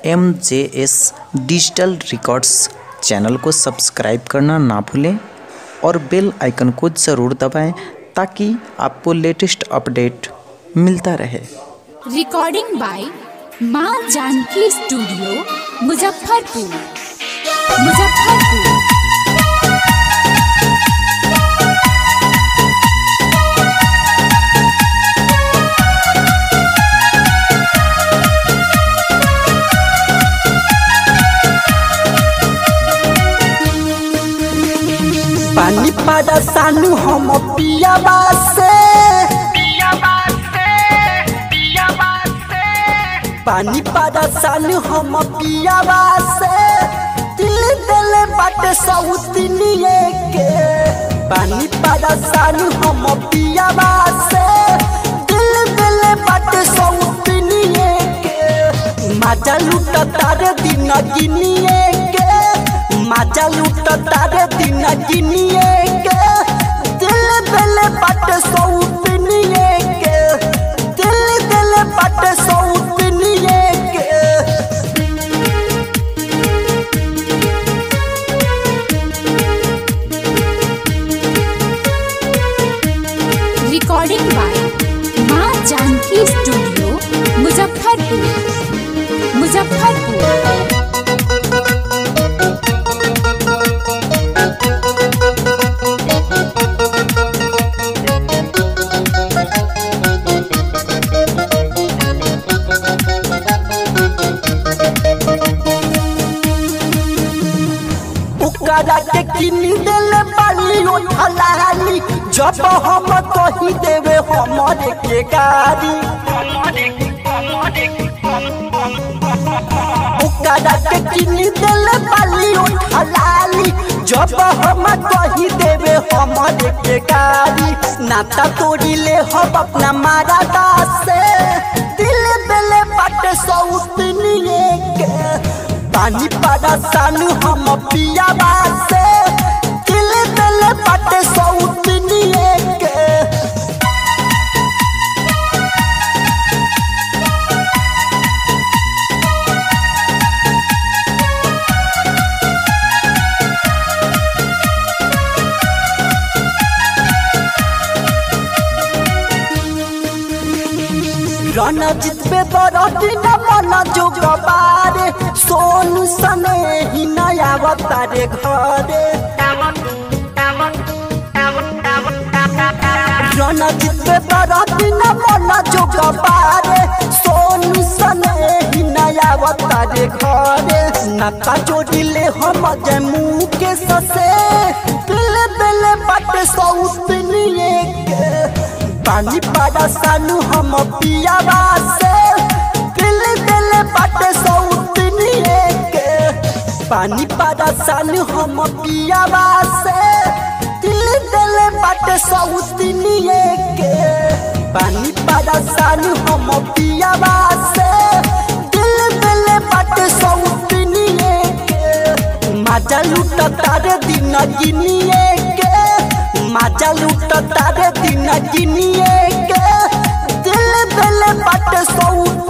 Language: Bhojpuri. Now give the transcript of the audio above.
M J S digital records channel को सब्सक्राइब करना ना भूलें और बेल आइकन को ज़रूर दबाएं ताकि आपको लेटेस्ट अपडेट मिलता रहे रिकॉर्डिंग बाय माँ जानकी स्टूडियो मुजफ्फरपुर मुजफ्फरपुर पानी पादा सानू हम पियाबा से पानी पादा सानू हम पियाबा से दिल दिल बाटे सौतनिए के पानी पादा सानू हम पियाबा से दिल दिल बाटे सौतनिए के मजा लूट तारे दिन गिनिए के मजा लूट तारे दिन गिनिए के दिल दिल बाटे सौतनिए के दिल दिल बाटे सौतनिए के रिकॉर्डिंग बाय माँ जानकी स्टूडियो मुजफ्फरपुर मुजफ्फरपुर ओकरा के किन देले बाली उठलाली जब हम कही देवे हमरे के गाड़ी ओकरा के किन देले बाली उठलाली जब हम कही देवे हमरे के गाड़ी नाता तोड़ी ले हम अपना मारा से दिल दिले बाटे सौतनिए के पानी पादा सानू हम पियाबा से दिल दिल बाटे सौतनिए के रणजित पे बरती न मन जोग बारे सोनू सने ही नया अवतारे घरे रणजित पे बरती न मन जोग बारे सोनू सने ही नया अवतारे घरे नाता जोड़िले हम जमू के ससे दिल दिल बट सौतनिए के पानी पादा सानू हम पियाबा से दिल दिल बाटे सौतनिए के पानी पादा सानू हम पियाबा से दिल दिल बाटे सौतनिए के पानी पादा सानू हम पियाबा से दिल दिल बाटे सौतनिए के मजा लूट तारे दिन गिनिए के मजा लूट तारे दिन गिनिए के दिल दिल बाटे सौ